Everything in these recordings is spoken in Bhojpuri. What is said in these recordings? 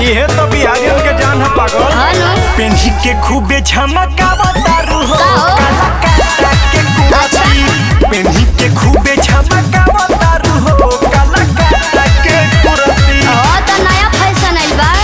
इहे तो बिहारियन के जान है पागल हनु पेन्ही के खूबे झमकावतारू हो का हो? काला काटा के कुर्ती पेन्ही के खूबे झमकावतारू हो काला काटा के कुर्ती ओ तो नया फैशन आइल बा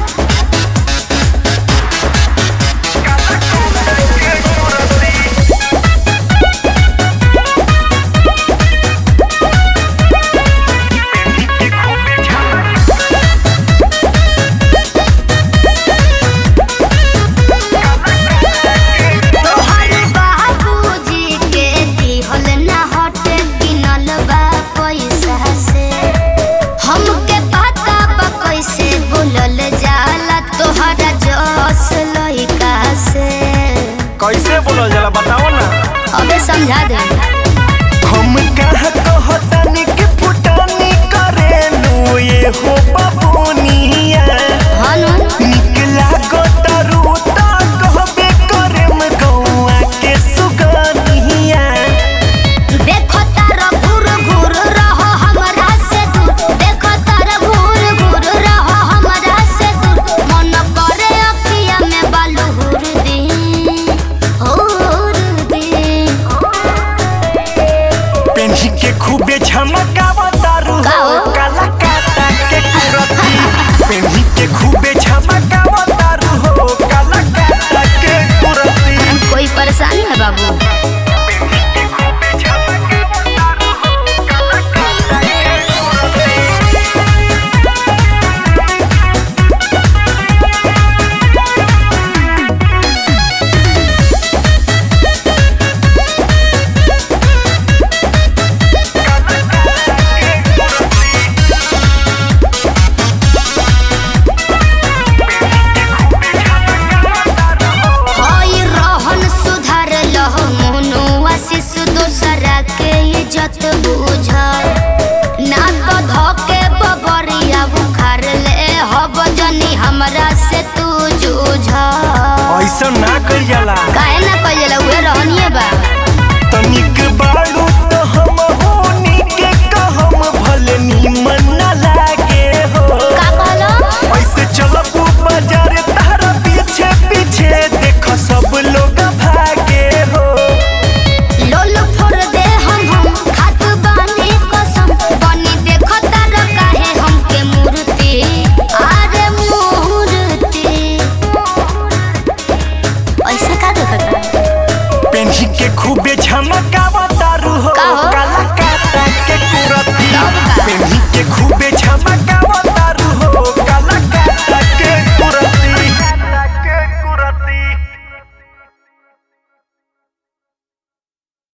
तोहर बाबूजी के दिहल ना हटे गिनल बा पैसा से हमके पता बा कैसे बोलल जाला तोहरा जस लइका से कैसे बोलल जाला बताओ ना अबे समझा दे हम कहा कहतानी के फुटानी करेलू ये हो